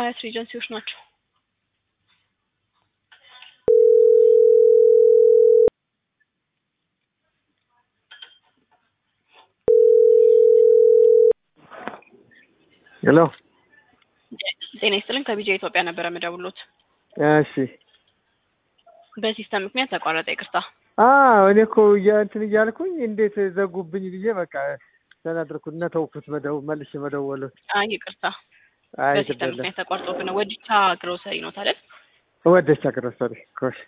ሀያት ኤጀንሲዎች ናቸው። ሄሎ ጤና ይስጥልኝ ከቢጃ ኢትዮጵያ ነበረ የምደውሎት። እሺ በሲስተም ምክንያት ተቋረጠ። ይቅርታ። አዎ እኔ እኮ እያ- እንትን እያልኩኝ እንዴት ዘጉብኝ ብዬ በቃ ተናድርኩ እና ተውኩት መደው መልሼ መደወሉት። አይ ይቅርታ፣ አይ በሲስተም ትደለ ምክንያት ተቋርጦብን ነው። ወዲቻ ግሮሰሪ ነው አይደል? ወደቻ ግሮሰሪ ኮሽ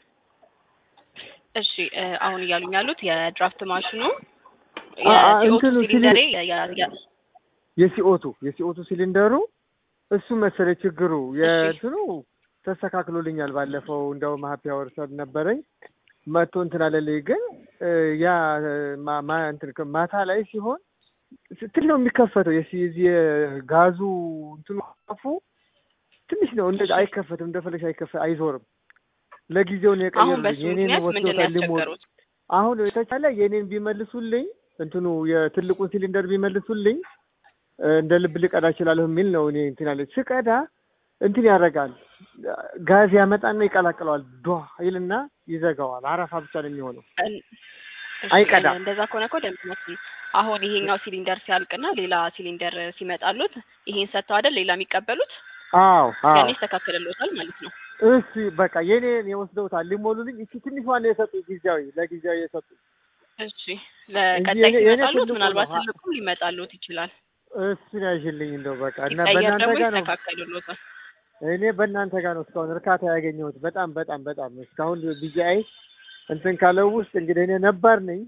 እሺ እ፣ አሁን እያሉኝ ያሉት የድራፍት ማሽኑ አ- አ፣ የሲኦቱ እንትኑ ሲሊንደሬ ሲሊ- የ- የ- የ- የሲኦቱ የሲኦቱ ሲሊንደሩ እሱ መሰለ ችግሩ የእንትኑ ተስተካክሎልኛል። ባለፈው እንደውም ሀፒ አወር ሰብ ነበረኝ መቶ እንትን አለልኝ። ግን እ፣ ያ ማ- ማ- እንትን ከ- ማታ ላይ ሲሆን ስትል ነው የሚከፈተው። የሲ- የዚህ የጋዙ እንትኑ አፉ ትንሽ ነው እንደ አይከፈትም፣ እንደፈለግሽ አይከፈ አይዞርም። ለጊዜው ነው አሁን የቀየሩልኝ። በሱ የኔን ምክንያት ምንድን ነው ወስዶታል ሊሞሉ ያስቸገሩት? አሁን የተቻለ የኔን ቢመልሱልኝ እንትኑ የትልቁን ሲሊንደር ቢመልሱልኝ እ፣ እንደ ልብ ልቀዳ እችላለሁ የሚል ነው። እኔ እንትን ያለ ስቀዳ እንትን ያደርጋል ጋዝ ያመጣና ይቀላቅለዋል። ዷ ይልና ይዘጋዋል። አረፋ ብቻ ነው የሚሆነው። እን- እሺ፣ አይቀዳም። እንደዛ ከሆነ እኮ ደምነት አሁን ይሄኛው ሲሊንደር ሲያልቅና ሌላ ሲሊንደር ሲመጣሉት ይሄን ሰጥተው አይደል ሌላ የሚቀበሉት አዎ አዎ። ያኔ ይስተካከልልዎታል ማለት ነው። እሺ በቃ የኔን የወስደውታል ሊሞሉልኝ። እቺ ትንሿን ነው የሰጡኝ ጊዜያዊ ለጊዜያዊ የሰጡኝ። እሺ ለቀጣይ የኔ- የኔ ሲመጣሉት ትልቁ ምናልባት ነው። ትልቁም ሊመጣሉት ይችላል። እሱን ያዥልኝ እንደው በቃ እና ሲቀየር በእናንተ ደግሞ ጋር ነው ይስተካከልልዎታል። እኔ በእናንተ ጋር ነው እስካሁን እርካታ ያገኘሁት። በጣም በጣም በጣም እስካሁን ቢጂአይ እንትን ካለው ውስጥ እንግዲህ እኔ ነባር ነኝ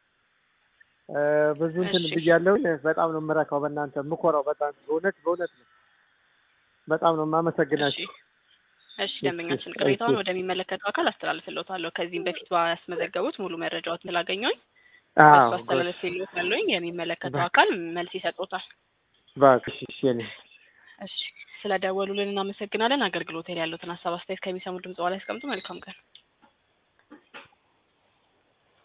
እ፣ ብዙ እንትን እሺ። ብያለሁ። በጣም ነው የምረካው በእናንተ የምኮራው። በጣም በእውነት በእውነት ነው። በጣም ነው እሺ የማመሰግናችሁ። እሺ ደንበኛችን ቅሬታውን እሺ። ወደሚመለከተው አካል አስተላልፍልዎታለሁ። ከዚህም በፊት ባስመዘገቡት ሙሉ መረጃዎት ስላገኘሁኝ አዎ በሱ አስተላልፍልዎታለሁ። የሚመለከተው አካል መልስ ይሰጥዎታል። እባክሽ እሺ የኔ እሺ ስለደወሉልን እናመሰግናለን። አገልግሎት ላይ ያሉትን ሀሳብ አስተያየት ከሚሰሙ ድምጽ ላይ ያስቀምጡ። መልካም ቀን።